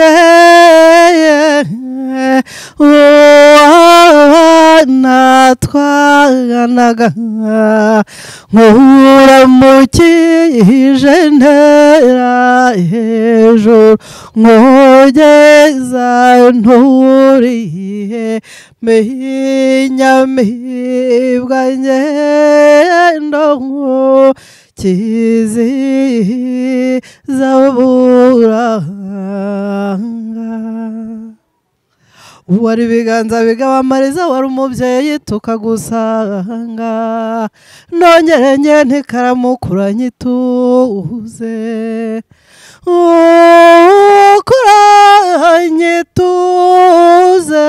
muhorakeye uwo natwanaga nkuramukije ntera hejuru nkugeza nturiye mihinyamibwa ngendo nkukiziza buranga wari ibiganza bigaba amariza wari umubyeyi tukagusanga nongere njye ntikaramukuranye nyituze ukuranye tuze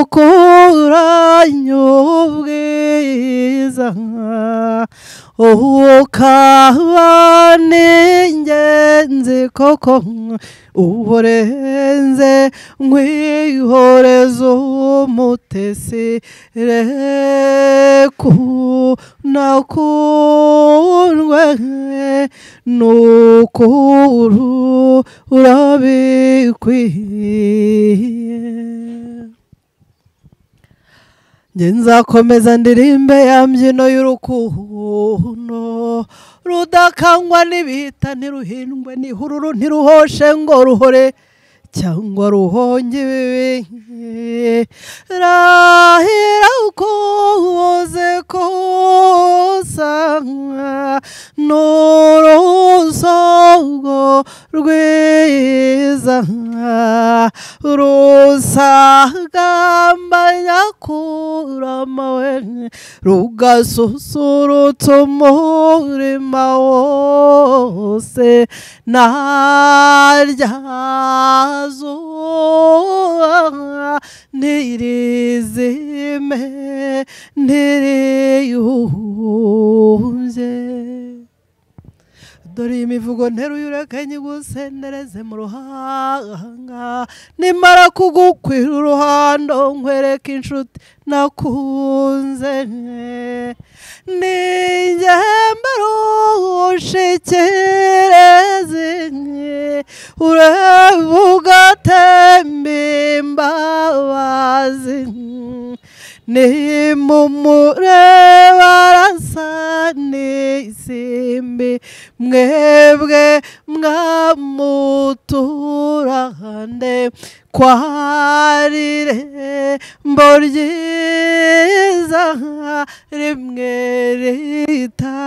ukuranye ubwiza ukaba ni ingenzi koko uburenze nkwihoreza umutesi reku nakundwe nukuru urabikwiye njye nzakomeza ndirimbe ya mbyino y'urukundo rudakangwa n'ibihita ntiruhindwe n'ihururu ntiruhoshe ngo ruhore cyangwa ruhonge ibibi rahera ukuze kusanga n'urusongo rwiza rusagamba nyakurama we rugasusurutsa umurima wose narya zuba ntirizime ntiriyumbye dore iyi mivugo nteruye urekenye gusendereze mu ruhanga nimara kugukwira uruhando nkwereka inshuti nakunze ningemba rushikereze urevuga tembe imbabazi nimumureba arasa n'isimbi mwebwe mwamuturande kwarire mboryiza rimwe rita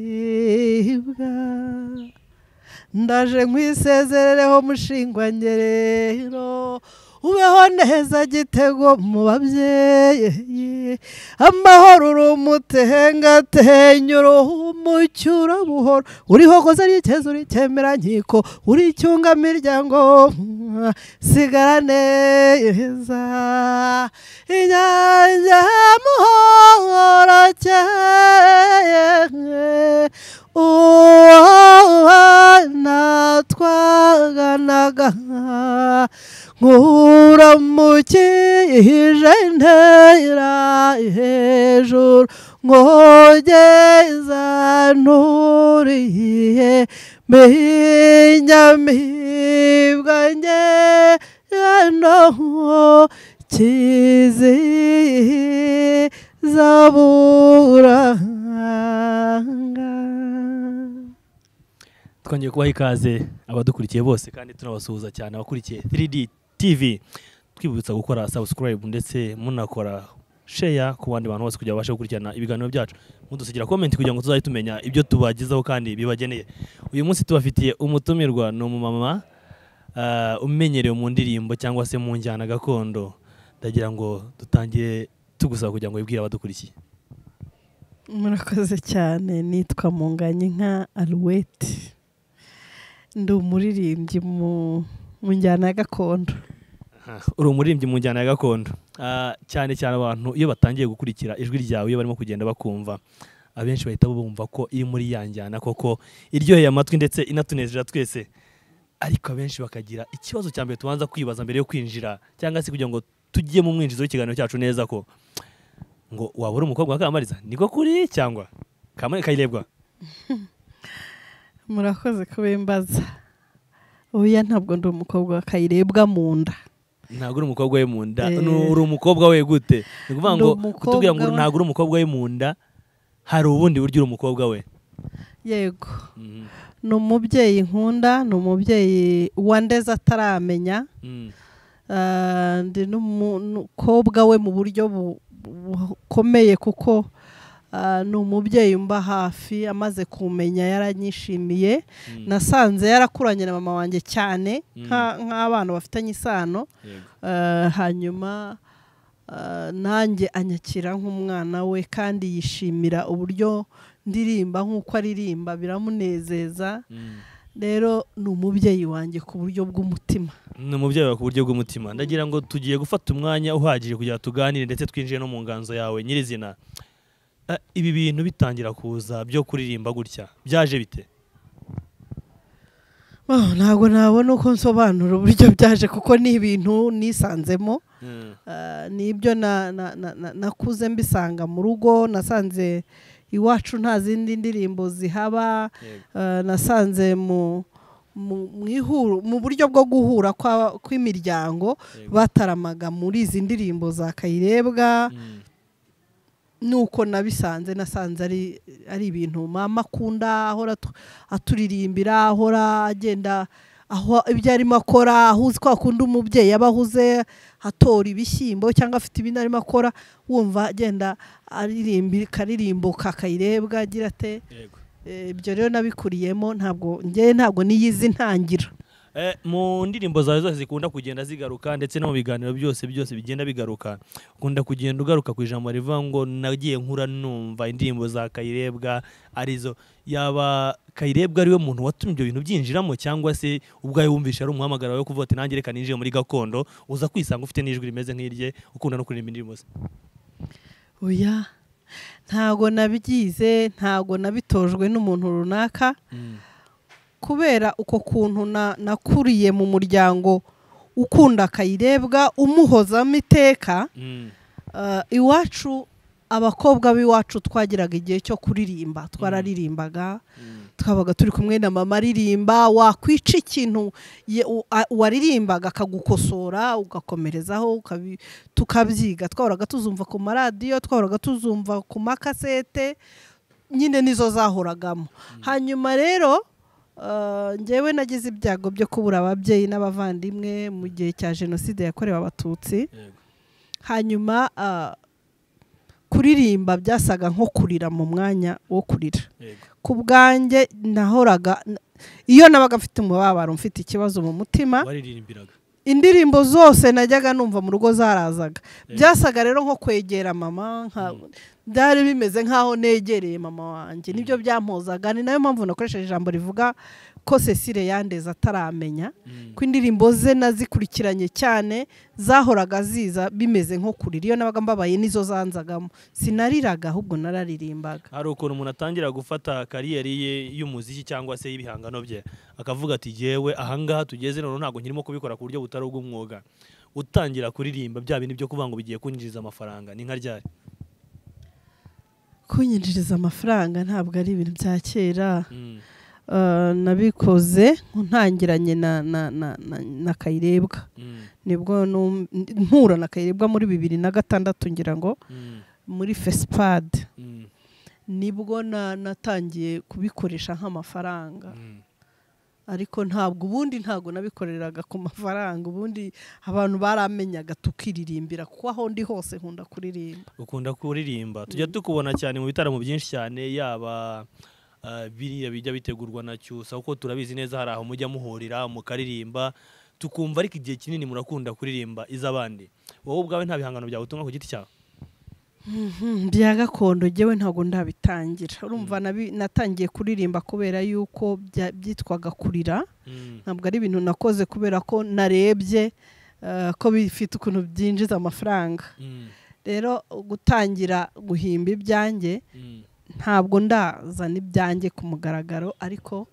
inyamibwa ndaje nkwisezerereho mushingwangerero ubeho neza gitego mu babyeyi amahoro uri umutengatenya umucyo urabuhoro uriho koza n'icyezo urikemera nkiko uri icyunga miryango sigara neza inyange muhoro cyeye uwo natwaganaga nkuramukije ntera hejuru nkogeza nturiye mihinyamibwa ngendo kiziza buranga twongeye kubaha ikaze abadukurikiye bose kandi tunabasuhuza cyane abakurikiye 3D TV twibutsa gukora subscribe ndetse munakora share ku bandi bantu bose kugira babashe gukurikirana ibiganiro byacu mudusigira comment kugira ngo tuzajye tumenya ibyo tubagezaho kandi bibageneye uyu munsi tubafitiye umutumirwa ni umumama ah, umenyereye mu ndirimbo cyangwa se mu njyana gakondo ndagira ngo dutangire tugusaba kugira ngo wibwire abadukurikiye murakoze cyane nitwa munganye nka aruweti ndi umuririmbyi mu mu njyana ya gakondo uri umuririmbyi mu njyana ya gakondo Ah, cyane cyane abantu iyo batangiye gukurikira ijwi ryawe iyo barimo kugenda bakumva abenshi bahita bumva ko iri muri ya njyana koko iryoheye amatwi ndetse inatunezera twese ariko abenshi bakagira ikibazo cya mbere tubanza kwibaza mbere yo kwinjira cyangwa se kugira ngo tujye mu mwinjizo w'ikiganiro cyacu neza ko ngo wabura umukobwa wa kamariza niko kuri cyangwa kamari kayirebwa murakoze kubimbaza oya ntabwo ndi umukobwa wa kayirebwa mu nda ntabwo uri umukobwa we mu nda Eh. ni uri umukobwa we gute ni ukuvuga Ndi ngo umukobwa kutubwira ngo we. ntabwo uri umukobwa we mu nda hari ubundi buryo uri umukobwa we yego Mhm. ni umubyeyi nkunda ni umubyeyi wandeze ataramenya Mhm. Ah, ndi n'umukobwa we mu buryo bu- bukomeye kuko ah, ni umubyeyi umba hafi amaze kumenya yaranyishimiye Mhm. nasanze yarakuranye na mama wanjye cyane Mm. nka- nk'abana bafitanye isano Yego. Ah, hanyuma ah, nanjye anyakira nk'umwana we kandi yishimira uburyo ndirimba nk'uko aririmba biramunezeza Mhm. rero ni umubyeyi wanjye ku buryo bw'umutima ni umubyeyi wawe ku buryo bw'umutima ndagira ngo tugiye gufata umwanya uhagije kugira ngo tuganire ndetse twinjire no mu nganzo yawe nyirizina Ah, ibi bintu bitangira kuza byo kuririmba gutya byaje bite Oh, ntabwo nabona uko nsobanura uburyo byaje kuko ni ibintu nisanzemo Mhm. Ah, ni ibyo na- na- na- na- nakuze mbisanga mu rugo nasanze iwacu nta zindi ndirimbo zihaba Yego. Ah, nasanze mu mu- mu ihuru- mu buryo bwo guhura kwa- kw'imiryango Yego. bataramaga muri izi ndirimbo za kayirebwa Mhm. nuko nabisanze nasanze ari ari ibintu mama akunda ahora atu- aturirimbira ahora agenda aho ibyo arimo akora aho uzi ko akunda umubyeyi aba ahuze atora ibishyimbo cyangwa afite ibindi arimo akora wumva agenda aririmba akaririmbo kakayirebwa agira ate Yego. Eh, ibyo rero nabikuriyemo ntabwo njyewe ntabwo niyizi ntangira Eh, mu ndirimbo zawe zose zikunda kugenda zigaruka ndetse no mu biganiro byose byose bigenda bigaruka ukunda kugenda ugaruka ku ijambo rivuga ngo nagiye nkura numva indirimbo za kayirebwa arizo yaba kayirebwa ariwe muntu watumye ibyo bintu byinjiramo cyangwa se ubwawe wumvisha ari umuhamagara wo kuvuga ati nanjye reka ninjire muri gakondo uza kwisanga ufite n'ijwi rimeze nk'irye ukunda no kuririmba indirimbo ze oya ntabwo nabyize ntabwo nabitojwe n'umuntu runaka kubera uko kuntu na- nakuriye mu muryango ukunda akayirebwa umuhozamo iteka Mm, eh, iwacu abakobwa b'iwacu twagiraga igihe cyo kuririmba twararirimbaga mm, twabaga turi kumwe na mama aririmba wakwica ikintu ye- u- a- uwaririmbaga akagukosora ugakomerezaho ukabi- tukabyiga twahoraga tuzumva ku maradiyo twahoraga tuzumva ku makasete nyine nizo zahoragamo hanyuma rero eh, njyewe nagize ibyago byo kubura ababyeyi n'abavandimwe mu gihe cya jenoside yakorewe abatutsi yego. hanyuma eh, kuririmba byasaga nko kurira mu mwanya wo kurira Yego. ku bwanjye nahoraga iyo nabaga mfite umubabaro mfite ikibazo mu mutima waririmbiraga indirimbo zose najyaga numva mu rugo zarazaga Eh. byasaga rero nko kwegera mama nka- byari bimeze nk'aho negereye mama wanjye nibyo byampozaga ni nayo mpamvu nakoresheje ijambo rivuga ko Cecile yandeze ataramenya Mm, ko indirimbo ze nazikurikiranye cyane zahoraga ziza bimeze nko kurira iyo nabaga mbabaye nizo zanzagamo sinariraga ahubwo nararirimbaga hari ukuntu umuntu atangira gufata kariyeri ye y'umuziki cyangwa se y'ibihangano bye akavuga ati yewe ahangaha tugeze none ntabwo nkirimo kubikora ku buryo butari ubw'umwuga utangira kuririmba bya bintu byo kuvuga ngo bigiye kwinjiriza amafaranga ni nka ryari kunyinjiriza amafaranga ntabwo ari ibintu bya kera Mm, Eh, nabikoze ntangiranye na, na, na, na, na kayirebwa mm, nibwo num- mpura na kayirebwa muri bibiri na gatandatu ngira ngo mm, muri fesipad mm, nibwo na, natangiye kubikoresha nk'amafaranga mm. ariko ntabwo ubundi ntabwo nabikoreraga ku mafaranga ubundi abantu baramenyaga tukiririmbira kuko aho ndi hose nkunda kuririmba ukunda kuririmba tujya tukubona cyane mu bitaramo byinshi cyane yaba ah, biriya bijya bitegurwa na cyusa kuko turabizi neza hari aho mujya muhurira mukaririmba tukumva ariko igihe kinini murakunda kuririmba iz'abandi wowe ubwawe nta bihangano byawe utunga ku giti cyawe Mhm, bya gakondo jyewe ntabwo ndabitangira urumva nabi- natangiye kuririmba kubera yuko bya- byitwaga kurira Mm. ntabwo ari ibintu nakoze kubera ko narebye eh, ko bifite ukuntu byinjiza amafaranga Mm, rero gutangira guhimba ibyanjye mm, ntabwo ndazana ibyanjye ku mugaragaro ariko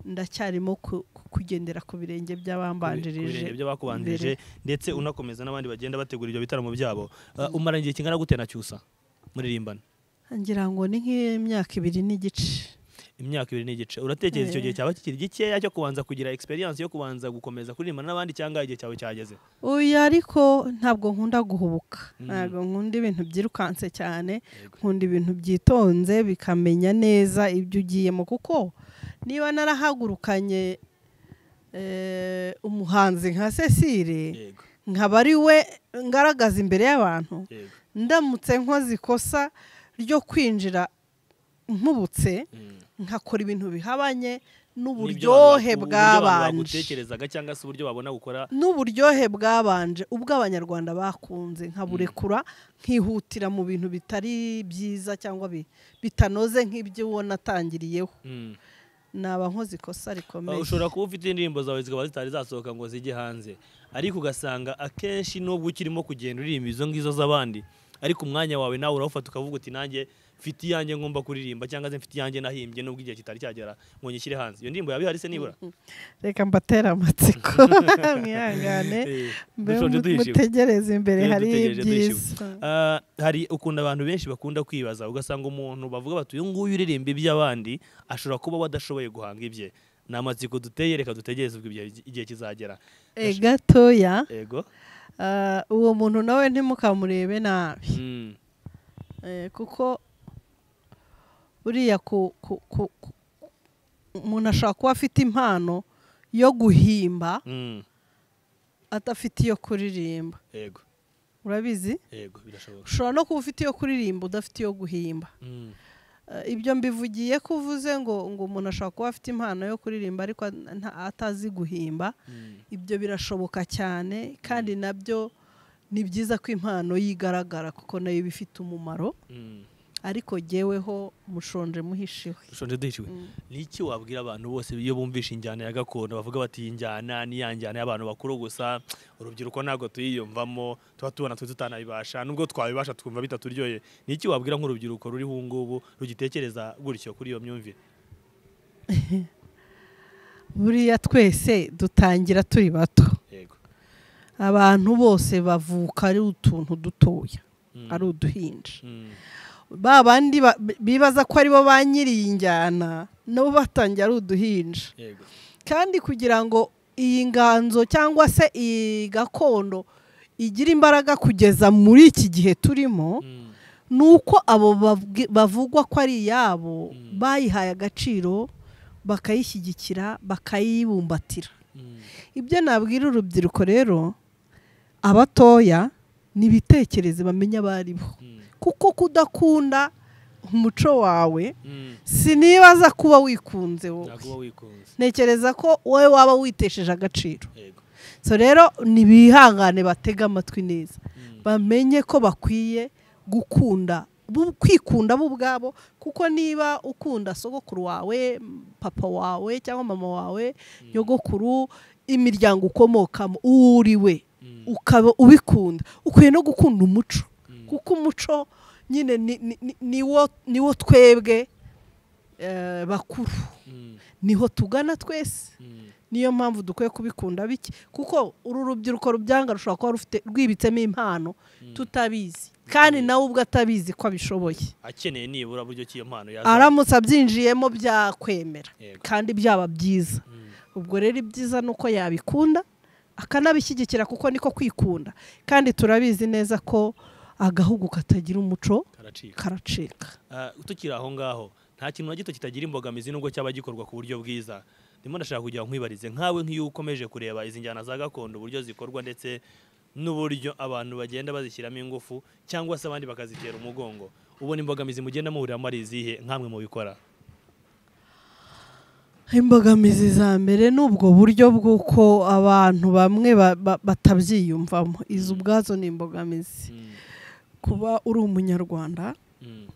ndacyarimo ku- ku- kugendera ku birenge ku birenge by'abambanjirije by'abakubanjirije ndetse unakomeza n'abandi bagenda bategura ibyo bitaramo byabo uh, umara igihe kingana gute na cyusa muririmbana ngira ngo ni nk'imyaka ibiri n'igice imyaka ibiri n'igice uratekereza icyo gihe cyaba kikiri gikeya cyo kubanza kugira experience yo kubanza gukomeza kuririmba n'abandi cyangwa igihe cyawe cyageze uyu ariko ntabwo nkunda guhubuka Mm. ntabwo nkunda ibintu byirukanse cyane nkunda ibintu byitonze bikamenya neza ibyo ugiyemo kuko niba narahagurukanye eh, umuhanzi nka cecile yego nkaba ari we ngaragaza imbere y'abantu yego ndamutse nkoze ikosa ryo kwinjira nkubutse Mm. nkakora ibintu bihabanye N'ibyo abantu- n'uburyohe uburyo abantu bwabanje bagutekerezaga cyangwa se uburyo babona gukora n'uburyohe bwabanje ubwo abanyarwanda bakunze nkaburekura nkihutira mu bintu bitari byiza cyangwa bi- bitanoze nk'ibyo ubona atangiriyeho Mm. naba nkoze ikosa rikomeye ushobora kuba ufite indirimbo zawe zikaba zitari zasohoka ngo zijye hanze ariko ugasanga akenshi nubwo ukirimo kugenda uririmba izo ngizo z'abandi ariko umwanya wawe nawe urawufata ukavuga uti nanjye mfite iyanjye ngomba kuririmba cyangwa se mfite iyanjye nahimbye nubwo igihe kitari cyagera ngo nyishyire hanze iyo ndirimbo yaba ihari se nibura reka mbatera amatsiko mwihangane Eh, mbe dushonje mu- duhishiwe. mutegereze imbere Mbe hari dutegereje ibyiza Ah, hari ukuntu abantu benshi bakunda kwibaza ugasanga umuntu bavuga bati uyu nguyu uririmba iby'abandi ashobora kuba wadashoboye guhanga ibye ni amatsiko duteye reka dutegereze ubwo igihe- igihe kizagera e gatoya ego ah, uwo muntu nawe ntimukamurebe nabi Mm. Eh, kuko buriya ku ku- ku- ku- umuntu ashobora kuba afite impano yo guhimba Mm. adafite iyo kuririmba yego urabizi yego birashoboka ushobora no kuba ufite iyo kuririmba udafite iyo guhimba Mm. Eh, ibyo mbivugiye ko uvuze ngo ngo umuntu ashobora kuba afite impano yo kuririmba ariko nta- atazi guhimba Mm. ibyo birashoboka cyane kandi nabyo ni byiza ko impano yigaragara kuko nayo iba ifite umumaro Mm. ariko jyeweho mushonje muhishiwe dushonje duhishiwe Mm. ni iki wabwira abantu bose iyo bumvishe injyana ya gakondo bavuga bati iyi njyana ni ya njyana y'abantu bakuru gusa urubyiruko ntabwo tuyiyumvamo tuba tubona twe tutanabibasha nubwo twabibasha twumva bitaturyoye ni iki wabwira nk'urubyiruko ruriho ubu ngubu rugitekereza gutyo kuri iyo myumvire buriya twese dutangira turi bato yego abantu bose bavuka ari utuntu dutoya Mm. ari uduhinja Mm. ba bandi ba- bibaza ko aribo ba nyiri iyi njyana nabo batangiye ari uduhinja yego kandi kugira ngo iyi nganzo cyangwa se iyi gakondo igira imbaraga kugeza muri iki gihe turimo Mm. ni uko abo babwi- bavugwa ko ari iyabo Mm. bayihaye agaciro bakayishyigikira bakayibumbatira Mm. ibyo nabwira urubyiruko rero abatoya n'ibitekereze bamenya abaribo Mm. kuko kudakunda umuco wawe Mm. sinibaza kuba wikunze nakuba wowe wikunze ntekereza ko wowe waba witesheje agaciro yego so rero ntibihangane batege amatwi neza Mm. bamenye ko bakwiye gukunda bu- kwikunda bo ubwabo kuko niba ukunda sogokuru wawe papa wawe cyangwa mama wawe Mm. nyogokuru imiryango ukomokamo uriwe Mm. ukaba ubikunda ukwiye no gukunda umuco Mm. kuko umuco nyine ni- ni- ni- niwo niwo twebwe eh, bakuru Mm. niho tugana twese Mm. niyo mpamvu dukwiye kubikunda bike kuko uru rubyiruko rubyanga rushobora kuba rufite rwibitsemo impano Mm. tutabizi kandi nawe ubwo atabizi ko abishoboye akeneye nibura buryo ki iyo mpano yaza aramutse abyinjiyemo byakwemera Yego. kandi byaba byiza Mm. ubwo rero ibyiza ni uko yabikunda akanabishyigikira kuko niko kwikunda kandi turabizi neza ko agahugu katagira umuco karacika karacika Ah, tukiri aho ngaho nta kintu na gito kitagira imbogamizi nubwo cyaba gikorwa ku buryo bwiza ndimo ndashaka kugira ngo nkwibarize nkawe nk'iyo ukomeje kureba izi njyana za gakondo uburyo zikorwa ndetse n'uburyo abantu bagenda bazishyiramo ingufu cyangwa se abandi bakazitera umugongo ubona imbogamizi mugenda muhuriramo ari izihe nkamwe mu bikora imbogamizi za mbere ni ubwo buryo bw'uko abantu bamwe ba- ba- batabyiyumvamo izo ubwazo ni imbogamizi Mm, kuba uri umunyarwanda mm,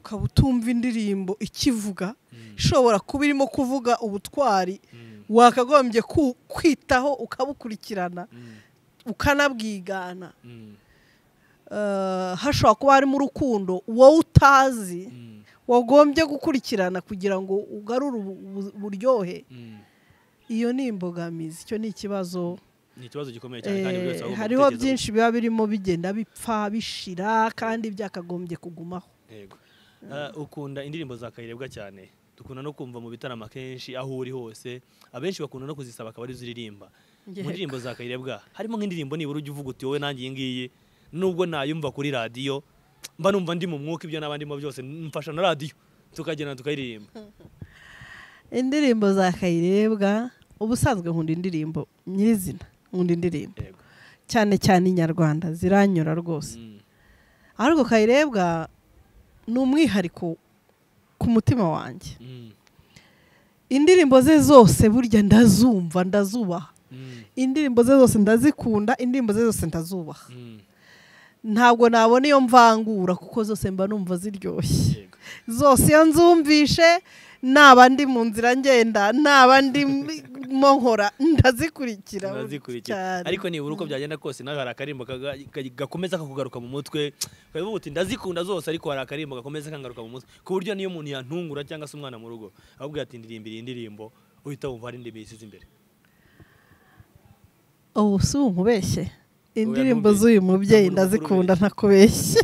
ukaba utumva indirimbo ikivuga mm, ishobora kuba irimo kuvuga ubutwari mm, wakagombye ku- kwitaho ukabukurikirana mm, ukanabwigana mm, eh, hashobora kuba harimo urukundo wowe utazi mm, wagombye gukurikirana kugira ngo ugarure ubu- ubu- uburyohe mm. iyo ni imbogamizi icyo ni ikibazo ni ikibazo gikomeye cyane kandi buri eh, wese agomba hariho gutekereza byinshi biba birimo bigenda bipfa bishira kandi byakagombye kugumaho Yego. Ah, ukunda indirimbo za kayirebwa cyane dukunda no kumva mu bitaramo akenshi aho uri hose abenshi bakunda no kuzisaba akaba arizo uririmba mu ndirimbo za kayirebwa harimo nk'indirimbo nibura ujya uvuga uti wowe nanjye iyi ngiyi nubwo nayumva kuri radiyo mba numva ndi mu mwuka ibyo n'abandimo byose mfasha na radiyo tukagenda tukayiririmba indirimbo za kayirebwa ubusanzwe nkunda indirimbo nyirizina nkunda indirimbo Yego. cyane cyane inyarwanda ziranyura rwose Mm. ariko kayirebwa ni umwihariko ku mutima wanjye Mm. indirimbo ze zose burya ndazumva ndazubaha Mm. indirimbo ze zose ndazikunda indirimbo ze zose ndazubaha Mm. ntabwo nabona iyo mvangura kuko zose mba numva ziryoshye Yego. zose iyo nzumvishe naba ndi mu nzira ngenda naba ndimo nkora ndazikurikira Ndazikurikira. ariko nibura uko byagenda kose nawe hari akarimbo kaga- ka- gakomeza kakugaruka mu mutwe ukavuga uti ndazikunda zose ariko hari akarimbo gakomeza kangaruka mu mutwe ku buryo niyo umuntu yantungura cyangwa se umwana mu rugo ahubwo ati ndirimbira iyi ndirimbo uhita wumva hari indirimbo yisize imbere ubu si unkubeshye indirimbo numvise. z'uyu mubyeyi Ntabwo ndazikunda ntakubeshye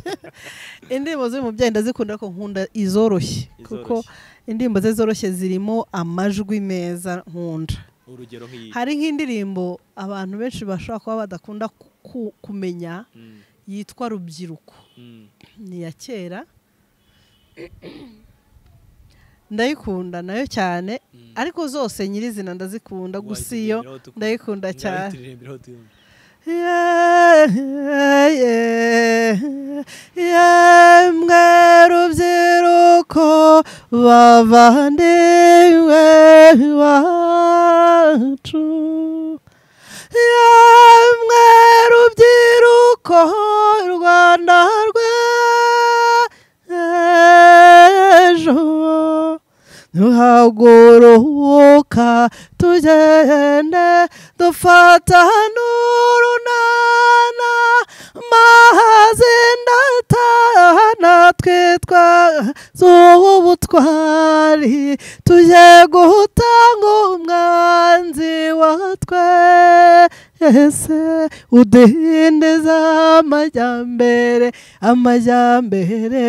indirimbo z'uyu mubyeyi ndazikunda ariko nkunda izoroshye kuko indirimbo ze zoroshye zirimo amajwi meza nkunda urugero nk'iyi hari nk'indirimbo abantu benshi bashobora kuba badakunda ku- ku- kumenya Mm, yitwa rubyiruko mm, ni iya kera ndayikunda nayo cyane mm. ariko zose nyirizina ndazikunda gusa iyo Wayituririmbireho tuku- ndayikunda cyane Wayituririmbireho tuyumve. yemwe rubyiruko bavandimwe bacu yemwe rubyiruko rwanda rw'ejo duhaguruka tugende dufata n'urunana mazi ndatahana twitwa z'ubutwari tujye gutanga umwanzi wa twese udindiza amajyambere amajyambere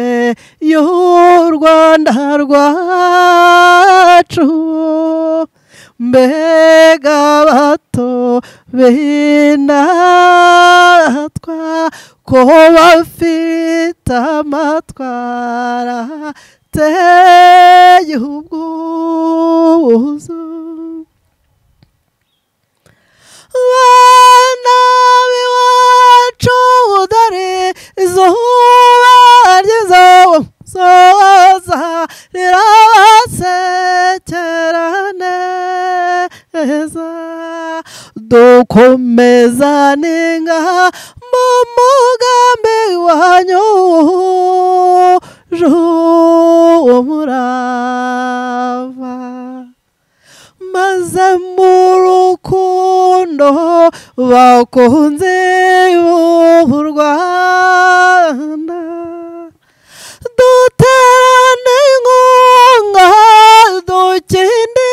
y'u rwanda rwacu mbega bato b'indatwa ko bafite amatwara ateye ubwuzu bana b'iwacu udari izuba ryizoza rirabasekera neza dukomeza ninga mu mugambi wanyu umurava maze mu rukundo bakunze b'u Rwanda duterane inkunga dukinde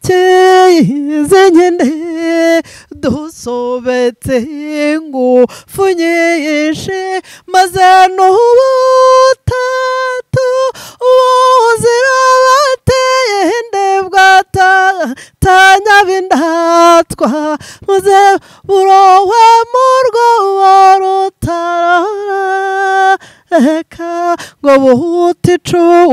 kizinkinde dusobetse ingufu nyinshi maze n'ubutatu buzira bateye ndebwatanya b'indatwa maze burowe mu rwobo rutarareka ngo buhute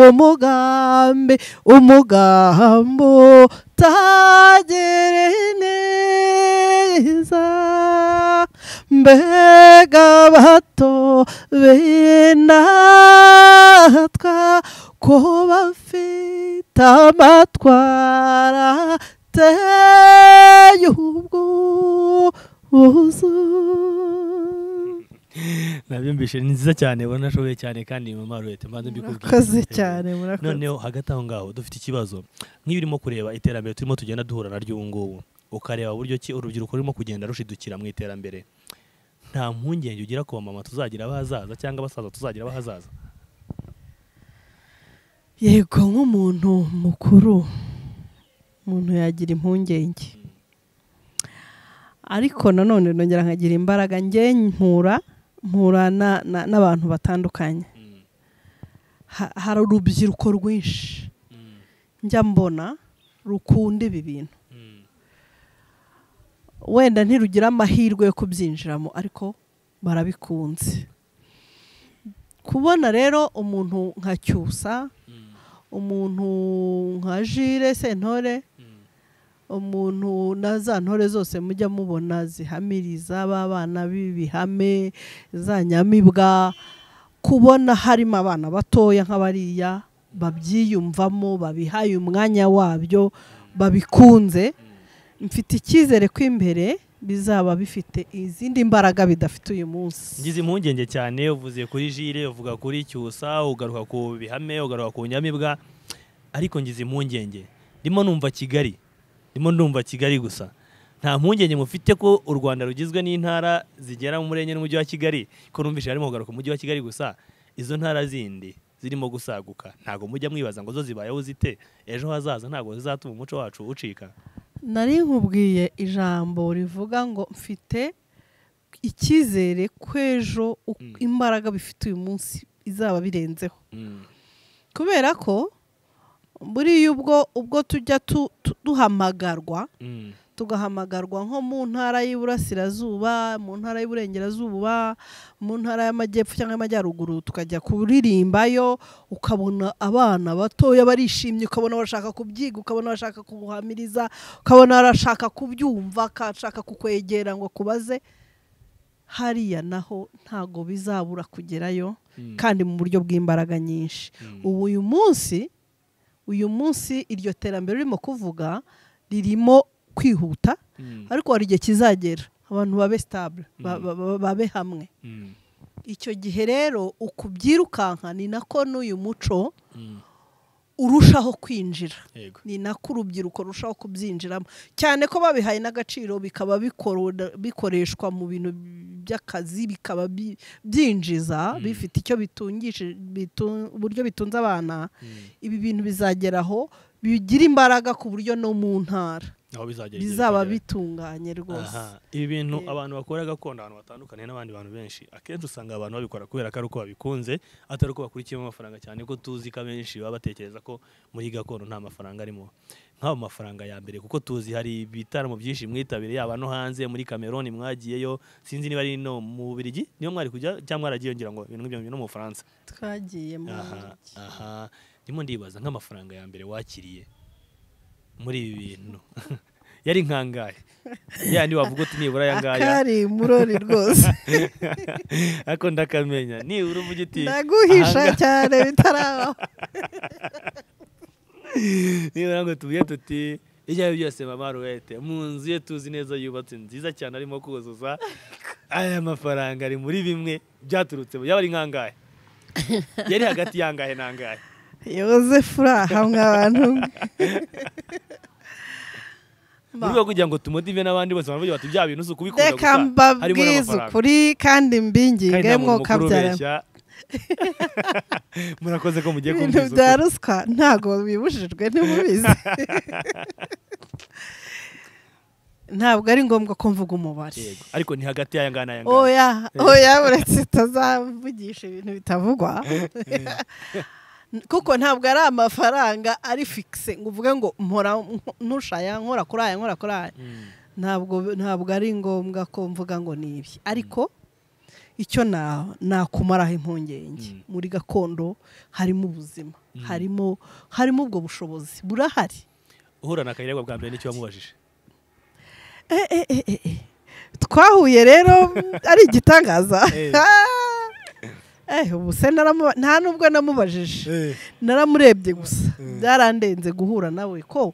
umugambi umugambi utagire neza mbega bato b'indatwa ko bafite amatwara ateye ubwuzu nabyumvishe ni nziza cyane ubona nashoboye cyane kandi mu marwete mbanze mbikubwire murakoze cyane murakoze noneho hagati aho ngaho dufite ikibazo nk'iyo urimo kureba iterambere turimo tugenda duhura naryo ubu ngubu ukareba buryo ki urubyiruko rurimo kugenda rushidukira mu iterambere nta mpungenge ugira ku bamama tuzagira abahazaza cyangwa abasaza tuzagira abahazaza yego nk'umuntu mukuru umuntu yagira impungenge ariko nanone nongera nkagira imbaraga njye mpura mpura na- na- n'abantu batandukanye Mm, Ha- hari urubyiruko rwinshi njya mbona rukunda ibi bintu wenda ntirugire amahirwe yo kubyinjiramo ariko barabikunze kubona rero umuntu nka cyusa umuntu nka jire sentore umuntu na za ntore zose mujya mubona zihamiriza b'abana b'ibihame za nyamibwa kubona harimo abana batoya nk'abariya babyiyumvamo babihaye umwanya wabyo babikunze mfite icyizere ko imbere bizaba bifite izindi mbaraga bidafite uyu munsi ngize impungenge cyane uvuze kuri jire uvuga kuri cyusa ugaruka ku bihame ugaruka ku nyamibwa ariko ngize impungenge ndimo numva kigali ndimo ndumva kigali gusa nta mpungenge mufite ko u rwanda rugizwe n'intara zigera mu murenge n'umujyi wa kigali ko numvise harimo kugaruka umujyi wa kigali gusa izo ntara zindi zirimo gusaguka ntabwo mujya mwibaza ngo zo zibayeho zite ejo hazaza ntabwo zizatuma umuco wacu ucika nari nkubwiye ijambo rivuga ngo mfite icyizere ko ejo uko Mm. imbaraga bifite uyu munsi izaba birenzeho kubera ko buriya ubwo ubwo tujya tu- tu- duhamagarwa Mm. tugahamagarwa nko mu ntara y'iburasirazuba mu ntara y'iburengerazuba mu ntara y'amajyepfo cyangwa y'amajyaruguru tukajya kuririmbayo ukabona abana batoya barishimye ukabona bashaka kubyiga ukabona bashaka kubuhamiriza ukabona barashaka kubyumva akashaka kukwegera ngo akubaze hariya naho ntago bizabura kugerayo Mm. kandi mu buryo bw'imbaraga nyinshi Mm. ubu uyu munsi uyu munsi iryo terambere ririmo kuvuga ririmo kwihuta Mm. ariko hari igihe kizagera abantu babe sitabure ba- Mm. ba- ba- babe hamwe Mm. icyo gihe rero ukubyirukanka ni nako n'uyu muco Mm. urushaho kwinjira Yego. ni nako urubyiruko rurushaho kubyinjiramo cyane ko babihaye n'agaciro bikaba bikoro- bikoreshwa mu bintu by'akazi bikaba bi- byinjiza Mm. bifite icyo bitungisha bitu- uburyo bitunze abana Mm. ibi bintu bizageraho bigira imbaraga ku buryo no mu ntara aho bizagera igihe bizaba kigera. bitunganye rwose Aha, ibi bintu Yego. abantu bakora gakondo ahantu batandukanye n'abandi bantu benshi akenshi usanga abantu babikora kubera ko ari uko babikunze atari uko bakurikiyemo amafaranga cyane ko tuzi ko abenshi baba batekereza ko muri gakondo nta mafaranga arimo nk'ayo mafaranga ya mbere kuko tuzi hari ibitaramo byinshi mwitabire yaba no hanze muri Cameroon mwagiyeyo sinzi niba ari no mu Bubiligi niyo mwari kujya cyangwa mwaragiye ngira ngo ibintu nk'ibyo no mu Bufaransa twagiye mu aha aha ndimo ndibaza nk'amafaranga ya mbere wakiriye muri ibi bintu yari nkangahe yandi wavuga uti nibura aya ngaya akari murori rwose ariko ndakamenya nibura uvuga uti ndaguhisha aha ngaha- cyane bitarabaho nibura ngo tubuye tuti ibyo ari byo byose mama ruwete mu nzu ye tuzi neza yubatse nziza cyane arimo kuzuza aya mafaranga ari muri bimwe byaturutse mu- yaba ari nkangahe yari hagati yangahe n'angahe yozefu uri aha mwabantu mwe mu rwego rwo kugira ngo tumotive n'abandi bose baravuga bati bya bintu si ukubikunda gusa reka harimo mbabwize n'amafaranga." ukuri kandi mbinginge mwoka ubeshya murakoze ko mugiye ibintu kumviriza bya ukuri ruswa ntabwo bibujijwe ntimubizi ntabwo ari ngombwa ko mvuga umubare Yego, ariko ni hagati y'aya ngaya n'aya ngaya oya oya uretse itazavugisha ibintu bitavugwa kuko ntabwo ari amafaranga ari fikise ngo uvuge ngo mpora ntushaya nkora kuri aya nkora kuri aya Mm, ntabwo ntabwo ari ngombwa ko mvuga ngo ni ibi ariko icyo na- nakumaraho impungenge Mm. muri gakondo harimo ubuzima Mm. harimo harimo ubwo bushobozi burahari uhura na kayiragwa bwa mbere n'icyo wamubajije Eh, eh, eh, eh, eh. twahuye rero ari igitangaza Eh. Eh, ubu se naramuba- nta nubwo namubajije naramurebye gusa Mm. byarandenze guhura nawe ko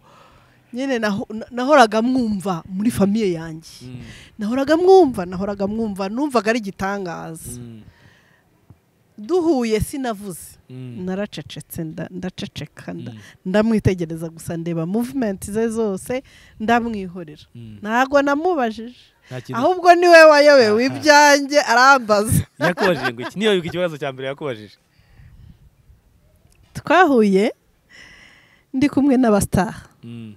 nyine naho- nahoraga mwumva muri famiye yanjye Mm, nahoraga mwumva nahoraga mwumva numvaga ari igitangaza mm, duhuye sinavuze mm, naracecetse nda- ndaceceka nda- mm, ndamwitegereza gusa ndeba movement ze zose ndamwihorera mm. ntabwo namubajije Nta kintu- ahubwo niwe wayobewe Aha. ibyanjye arambaza yakubajije ngo iki niba ikibazo cya mbere yakubajije twahuye ndi kumwe n'abasitari Mm,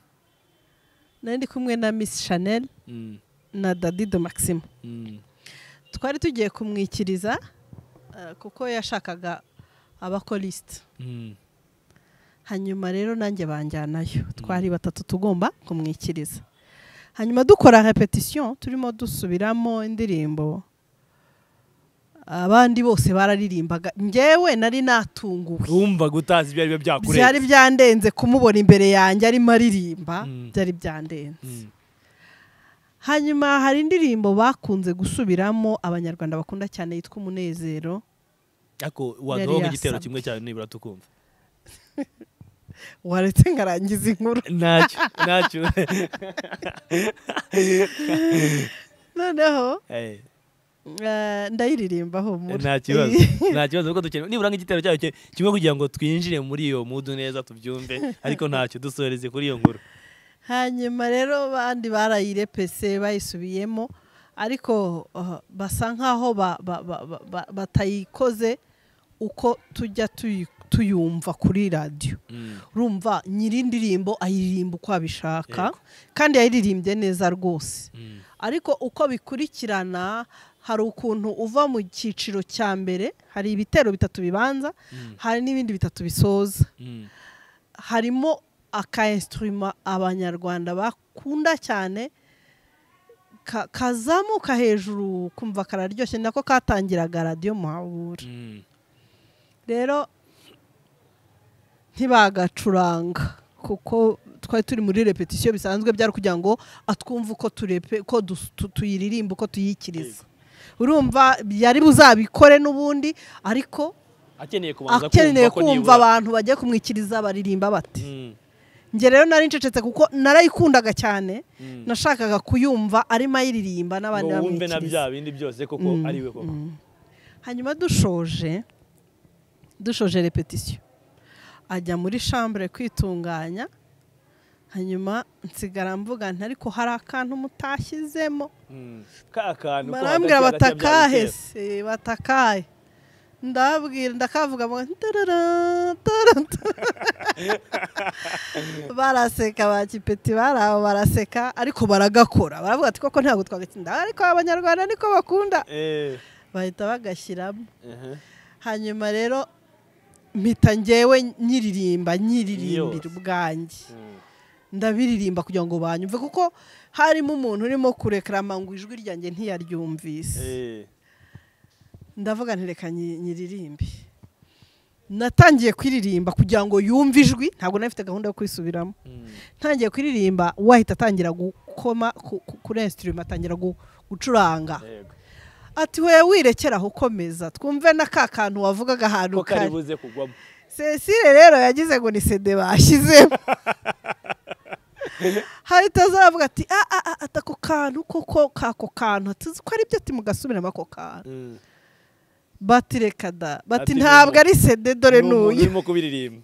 nari ndi kumwe na miss chanel mm, na dadido maximo mm, twari tugiye kumwikiriza eh, kuko yashakaga abakolisite mm, hanyuma rero nanjye banjyanayo twari batatu tugomba kumwikiriza hanyuma dukora repetisiyo turimo dusubiramo indirimbo abandi bose bararirimbaga ngewe nari natunguwe wumva gutazi ibyo ari byo byakurenze byari byandenze kumubona imbere yanjye arimo aririmba Mm. byari byandenze Mm. hanyuma hari indirimbo bakunze gusubiramo abanyarwanda bakunda cyane yitwa umunezero ariko wagabamo igitero yasabwe. kimwe cyawe nibura tukumva waretse ngarangiza inkuru ntacyo ntacyo noneho Eh, eh, ndayiririmbaho muri nta kibazo nta kibazo kuko dukeneye nibura nk'igitero cyawe ki- kimwe kugira ngo twinjire muri iyo mudu neza tubyumve ariko ntacyo dusoreze kuri iyo nkuru hanyuma rero abandi barayirepese bayisubiyemo ariko uh, basa nkaho ba- ba- ba- ba- ba- batayikoze uko tujya tuyi- tuyumva kuri radiyo Mm. urumva nyir'indirimbo ayiririmba uko abishaka Yego. kandi yayiririmbye neza rwose Mm. ariko uko bikurikirana hari ukuntu uva mu cyiciro cya mbere hari ibitero bitatu bibanza Mm. hari n'ibindi bitatu bisoza Mm. harimo akainstruma abanyarwanda bakunda cyane ka- kazamuka hejuru kumva kararyoshye nako katangiraga radiyo muhabura Mm. rero ntibagacuranga kuko twari turi muri repetisiyo bisanzwe byari kugira ngo atwumve uko turepe ko dus- tu- tuyiririmba uko tuyikiriza urumva yari buzabikore n'ubundi ariko akeneye kubanza akeneye ko kumva nibura- abantu bagiye kumwikiriza baririmba bati Mm. njye rero nari ncecetse kuko narayikundaga cyane Mm. nashakaga kuyumva arimo ayiririmba n'abandi ngo wumve na bya bamwikiriza bindi byose koko Mm, ari we koko mm. hanyuma dushoje dushoje repetisiyo ajya muri shambure kwitunganya hanyuma nsigara mvuga nti ariko hari akantu mutashizemo Mm. ka kantu ko barambwira hagati- hagati ya bya batakahe bitero. se batakahe ndababwira ndakavuga ngo tarara, tarara. baraseka ba kipeti bari aho baraseka ariko baragakora baravuga ati koko ntabwo twagatsinda ariko abanyarwanda niko bakunda Eh, bahita bagashyiramo aha. hanyuma rero mpita ngewe nyiririmba nyiririmbira Yose. ubwanjye Mm. ndabiririmba kugira ngo banyumve kuko harimo umuntu urimo kurekarama ngo ijwi ryanjye ntiyaryumvise Eh. ndavuga nti reka nyi- nyiririmbe natangiye kwiririmba kugira ngo yumve ijwi ntabwo nari mfite gahunda yo kwisubiramo Mm. ntangiye kuririmba wahita atangira gukoma ku- ku- kuri instrument atangira gu- gucuranga Yego. ati we wirekera aho ukomeza twumve na ka kantu wavugaga ahantu ko kare karibuze kugwamo cecile rero yagize ngo ni sede bashyizemo hahita azavuga ati a a a ati ako kantu koko kako kantu tuzi ko aribyo ati mugasubiramo ako kantu Mm. bati reka da bati Ati ntabwo nubu- ari sede dore Ni umuntu n'uyu urimo kubiririmba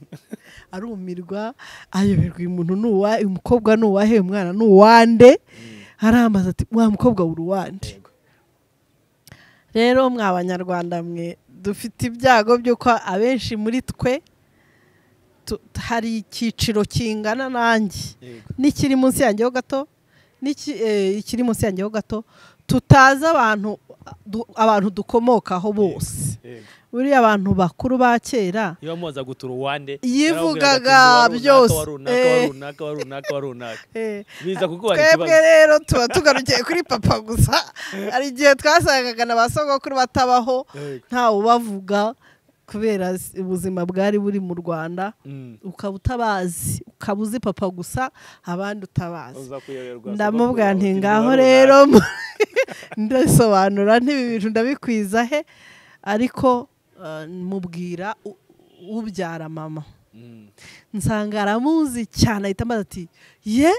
arumirwa ayoberwa uyu muntu ni uwa uyu mukobwa ni uwahe uyu mwana ni uwande aramaze ati wa mukobwa uri uwande Yego. rero mwa banyarwanda mwe dufite ibyago by'uko abenshi muri twe tu- hari icyiciro kingana nanjye Yego. n'ikiri munsi yanjyeho gato n'iki- eh, ikiri munsi yanjyeho gato tutazi abantu du- abantu dukomokaho bose Yego. buriya abantu bakuru ba kera iyo muza gutura uwande Yivugaga byose. Eh. runaka wa runaka wa runaka eh, biza kuko hari twebwe ikibazo rero tuba tugarukiye kuri papa gusa hari igihe twasangaga na ba sogokuru batabaho Yego. ntawe ubavuga kubera s- ubuzima bwari buri mu rwanda Mm. ukaba utabazi ukaba uzi papa gusa abandi utabazi uza kuyoberwa ndamubwira nti uti ngaho niba rero runaka." ndasobanura ntibi bintu ndabikwiza he ariko eh, mubwira u- ubyara mama Mm. nsanga aramuzi cyane ahita ambaza ati ye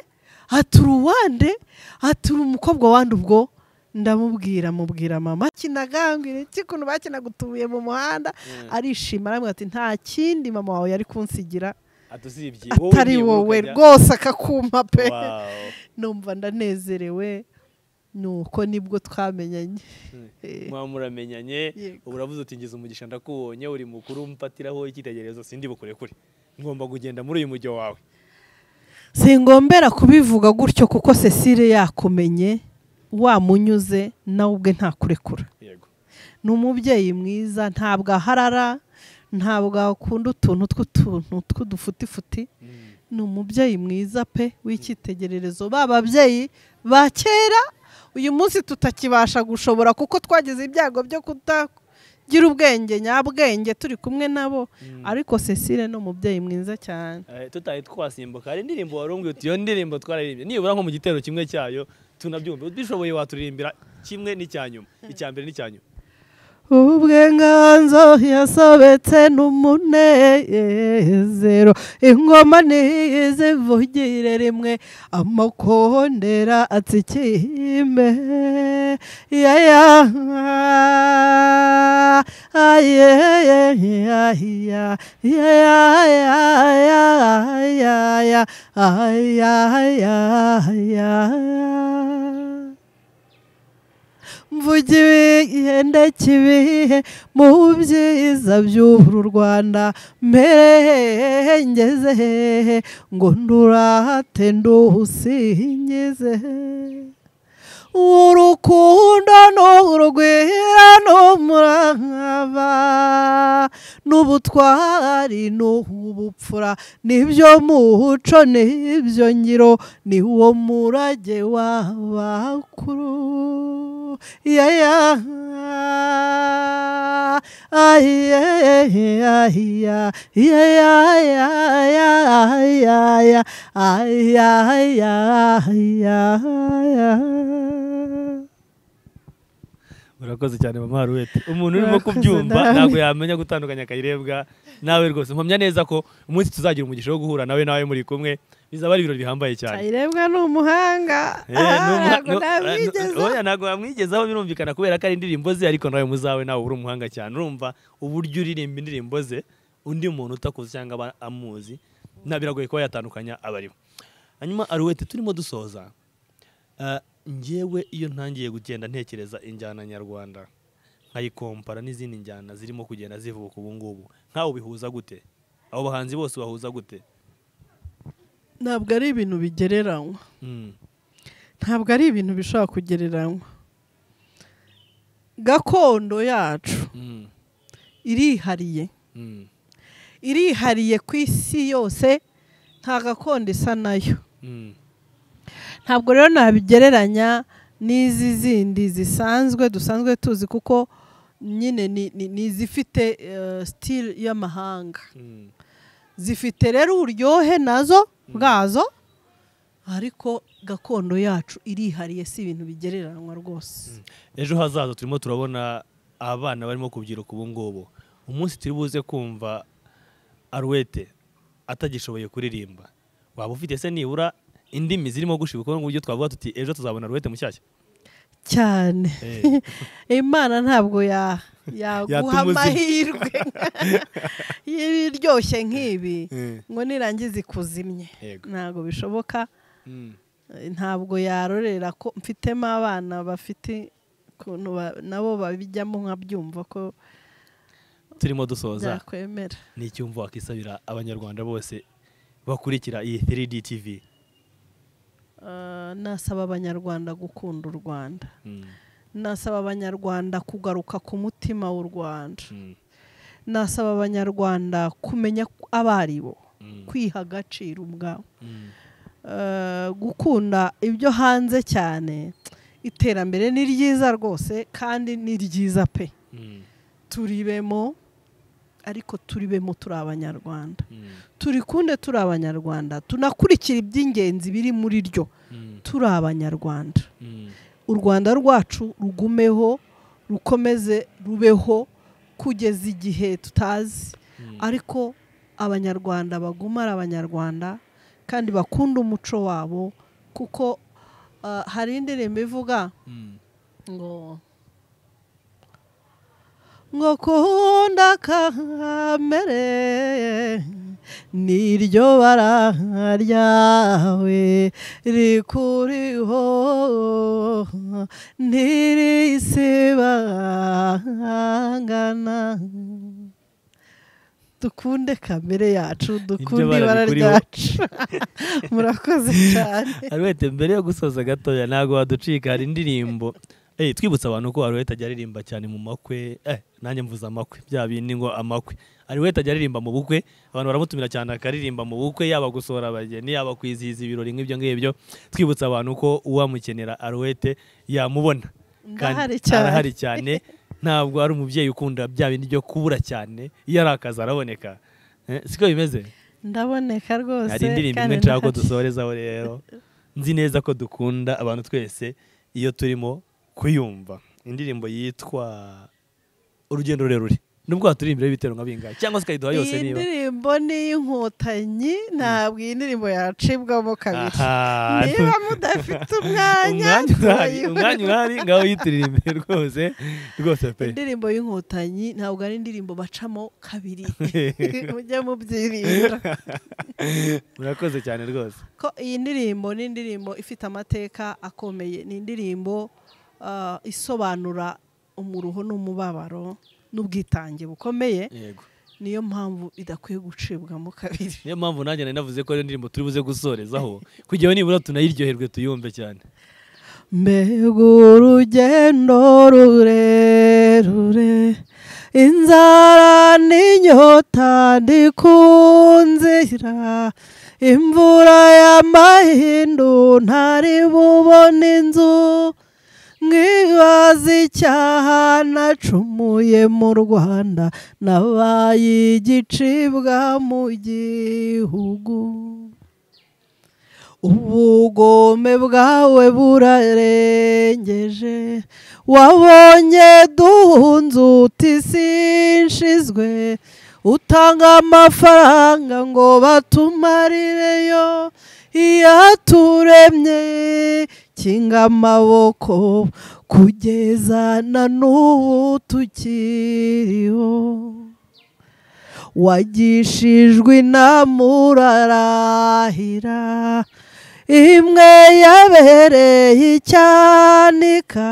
atura uwande atura umukobwa wandi ubwo ndamubwira mubwira mama kinagambwira iki ukuntu bakinaga utubuye mu muhanda Mm. arishima aramubwira ati nta kindi mama wawe yari kunsigira Ati usibye wowe atari nibura wowe ukajya- rwose akakuma pe Wow. numva ndanezerewe nuko nibwo twamenyanye Mm. Eh, muba muramenyanye Yego. uravuze uti ngize umugisha ndakubonye uri mukuru umfatiraho icyitegererezo sindi bukurekure ngomba kugenda muri uyu mujyo wawe singombera kubivuga gutyo kuko cecile yakumenye wamunyuze nawe ubwe ntakurekura yego ni umubyeyi mwiza ntabwo aharara ntabwo akunda utuntu tw'utuntu tw'udufutifuti ni umubyeyi mwiza pe w'icyitegererezo ba babyeyi ba kera uyu munsi tutakibasha gushobora kuko twagize ibyago byo kutagira ubwenge nyabwenge turi kumwe nabo ariko cecile ni umubyeyi mwiza cyane Eh, tutari twasimbuka hari indirimbo warumbwiye uti iyo ndirimbo twararirimbye nibura nko mu gitero kimwe cyayo tunabyumva ubishoboye waturirimbira kimwe n'icya nyuma icya mbere n'icya nyuma ubwenganzo yasobetse n'umunezero ingoma ntizivugire rimwe amakondera atsikime yaya ayeyeyaya yayayayaya ayayaya mvuge ibihende kibihe mu byiza by'uru rwanda mbere ngeze hehe ngo ndurate nduhusingize urukundo n'urugwira n'umurava n'ubutwari n'ubupfura nibyo muco nibyo ngiro ni wo murage w'abakuru yeah, yeah. Ah, yeah, yeah, yeah, yeah, yeah, yeah, yeah, Ah, yeah, yeah, yeah, yeah. urakoze cyane mama haruwete umuntu urimo Urakoze, kubyumva nawe. ntabwo yamenya gutandukanya akayirebwa nawe rwose mpamya neza ko umunsi tuzagira umugisha wo guhura nawe nawe muri kumwe bizaba ari ibirori bihambaye cyane Kayirebwa ni umuhanga Eh, ni umuha- ntabwo no- nabigeze oya, ntabwo wamwigezaho birumvikana kubera ko ari indirimbo ze ariko nawe muzawe nawe uri umuhanga cyane urumva uburyo uririmba indirimbo ze undi muntu utakuzi cyangwa aba amuzi na biragoye kuba yatandukanya abarimo hanyuma aruwete turimo dusoza eh, njyewe iyo ntangiye kugenda ntekereza injyana nyarwanda nkayikompara n'izindi njyana zirimo kugenda zivuka ubu ngubu nkawe ubihuza gute abo bahanzi bose bahuza gute ntabwo ari ibintu bigereranywa Mm. ntabwo ari ibintu bishobora kugereranywa gakondo yacu Mm. irihariye Mm. irihariye ku isi yose nta gakondo isa nayo Mm. ntabwo rero nabigereranya n'izi zindi zisanzwe dusanzwe tuzi kuko nyine ni- ni ni izifite eh, sitili y'amahanga Mm. zifite rero uburyohe nazo bwazo ariko gakondo yacu irihariye si ibintu bigereranywa rwose ejo hazaza turimo turabona abana barimo kubyiruka ubu ngubu umunsi turi buze kumva aruwete atagishoboye kuririmba waba ufite se nibura indimi zirimo gushibuka ku buryo twavuga tuti ejo tuzabona aruwete mushyashya cyane imana ntabwo ya- yaguha Yatuma uzima. amahirwe y'ibiryoshye nk'ibi ngo nirangiza ikuzimye Yego. ntabwo bishoboka Eh, ntabwo yarorera ko mfitemo abana bafite ukuntu ba- nabo babijyamo nkabyumva ko turimo dusoza byakwemera ni icyumva wakisabira abanyarwanda bose bakurikira iyi 3D TV Eh, nasaba abanyarwanda gukunda u rwanda Mm, nasaba abanyarwanda kugaruka ku mutima w'u rwanda mm, nasaba abanyarwanda kumenya ko abo ari bo mm, kwiha agaciro ubwabo mm, Eh, gukunda ibyo hanze cyane iterambere ni ryiza rwose kandi ni ryiza pe mm, turibemo ariko turibemo turi abanyarwanda mm, turikunde turi abanyarwanda tunakurikira iby'ingenzi biri muri ryo mm, turi abanyarwanda mm. u rwanda rwacu rugumeho rukomeze rubeho kugeza igihe tutazi Mm. ariko abanyarwanda baguma ari abanyarwanda kandi bakunda umuco wabo kuko ah, hari indirimbo ivuga Mm, ngo ngo kunda kamere niryo bara ryawe rikuriho ntirisibangana dukunde kamere yacu dukunde bara ibara rikuriho. ryacu murakoze cyane Arwete mbere yo gusoza gatoya ntabwo waducika hari indirimbo Eh, twibutsa abantu ko Aruweta ajya aririmba cyane mu makwe eh, nanjye mvuze amakwe bya bindi ngo amakwe Aruweta ajya aririmba mu bukwe abantu baramutumira cyane akaririmba mu bukwe yaba gusohora abageni yaba kwizihiza ibirori nk'ibyo ngibyo twibutsa abantu ko uwamukenera Aruwete yamubona Ndahari cyane. arahari cyane ntabwo ari umubyeyi ukunda bya bindi byo kubura cyane iyo ari akazi araboneka Eh, siko bimeze ndaboneka rwose hari indirimbo kandi imwe nshaka ko ndahari. dusohorezaho rero nzi neza ko dukunda abantu twese iyo turimo kuyumva indirimbo yitwa urugendo rurerure nubwo waturirimbireho ibitero nka bingahe cyangwa se ukayiduha yose iyi niba ndirimbo ni iy'inkotanyi ntabwo iyi ndirimbo yacibwamo kabiri Aha. niba mudafite umwanya umwanya urahari tuyihure. umwanya urahari ngaho yituririmbe rwose rwose pe indirimbo y'inkotanyi ntabwo ari indirimbo bacamo kabiri mujye mubyirinda murakoze cyane rwose ko iyi ndirimbo ni indirimbo ifite amateka akomeye ni indirimbo ah, isobanura umuruho n'umubabaro n'ubwitange bukomeye yego niyo mpamvu idakwiye gucibwamo kabiri niyo mpamvu nanjye nari navuze ko ariyo ndirimbo turi buze gusorezaho kugira ngo nibura tunayiryoherwe tuyumve cyane mbega urugendo rurerure inzara n'inyota ndikunzira imvura y'amahindu ntari bubone inzu nk'ibaza icyaha nacumuye mu rwanda nabaye igicibwa mu gihugu ubugome bwawe burarengeje wabonye duhunze uti sinshizwe utanga amafaranga ngo batumarireyo iyaturemye kinga amaboko kugeza na n'ubu tukiriho wagishijwe inama urarahira imwe yabereye icyanika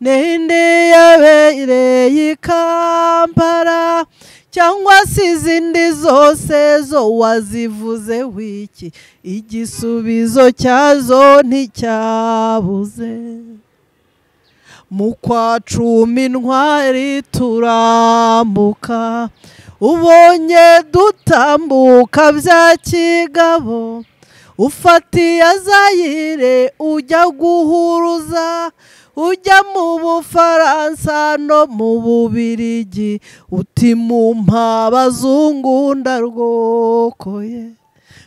n'indi yabereye ikampara cyangwa se izindi zose zo wazivuze wiki igisubizo cyazo nticyabuze mu kwa cumi intwari turambuka ubonye dutambuka bya kigabo ufatiye azayire ujya guhuruza ujya mu bufaransa no mu bubirigi uti mu mpabazungu ndarwokoye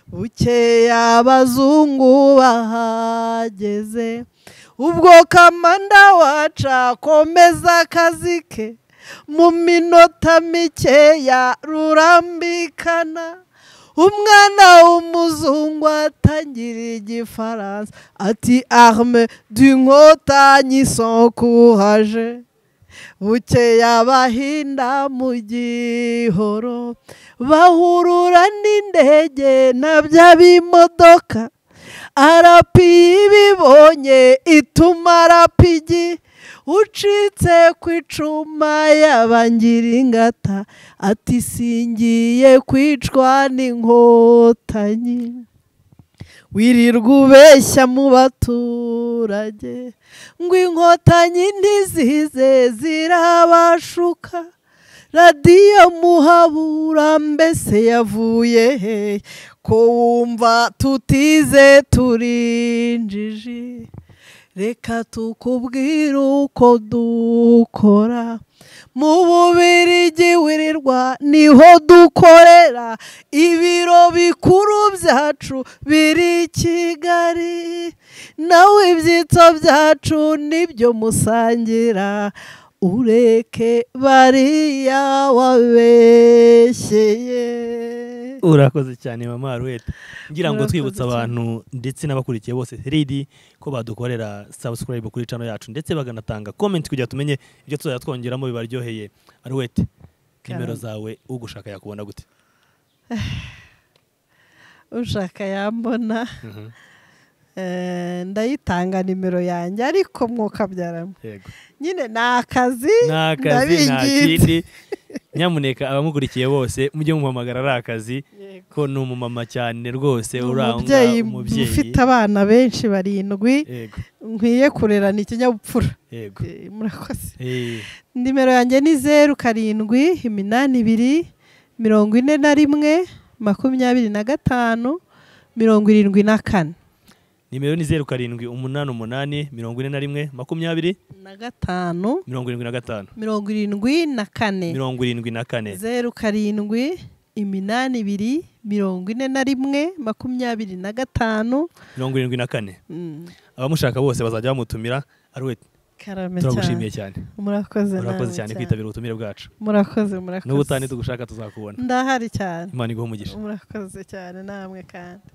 bukeya abazungu bahageze ubwo kamanda wacu akomeza akazi ke mu minota mikeya rurambikana umwana w'umuzungu atangira igifaransa ati arme d'inkotanyi son courage bukeya abahinda mu gihoro bahurura n'indege na bya bimodoka arapi ibibonye ituma arapigi ucitse ku icuma y'abangir'ingata ati singiye kwicwa n'inkotanyi wirirwa ubeshya mu baturage ngo inkotanyi ntizize zirabashuka radiyo muhabura mbese yavuye he ko wumva tutize turinjiji reka tukubwire uko dukora mu bubirigi wirirwa niho dukorera ibiro bikuru byacu biri i kigali nawe ibyitso byacu nibyo musangira ureke bariya wabeshyeye urakoze cyane mama aruwete ngira ngo Urakoze twibutsa cyane. abantu ndetse n'abakurikiye bose 3D ko badukorera subscribe kuri channel yacu ndetse baganatanga comment kugira tumenye ibyo tuzajya twongeramo bibaryoheye aruwete nimero Karame. zawe ugushaka yakubona gute ushaka yambona eh, ndayitanga nimero yanjye ariko mwokabyaramo yego nyine ni akazi ni akazi nta ndabingitse. kindi nyamuneka abamukurikiye bose mujye muhamagara ari akazi ko ni umumama cyane rwose urangwa umubyeyi umubyeyi ufite abana benshi barindwi yego nkwiye kurerana ikinyabupfura yego Eh, murakoze Eh, nimero yanjye ni zeru karindwi iminani ibiri mirongo ine na rimwe makumyabiri na gatanu mirongo irindwi na kane nimero ni zeru karindwi umunani umunani mirongo ine na rimwe makumyabiri na gatanu mirongo irindwi na gatanu mirongo irindwi na kane mirongo irindwi na kane zeru karindwi iminani ibiri mirongo ine na rimwe makumyabiri na gatanu mirongo irindwi na kane Mm, abamushaka bose bazajya bamutumira ari we karame cyane turagushimiye cyane murakoze urakoze namwe cyane kwitabira ubutumire bwacu murakoze n'ubu utani murakoze tugushaka tuzakubona ndahari cyane imana iguha umugisha murakoze cyane namwe kandi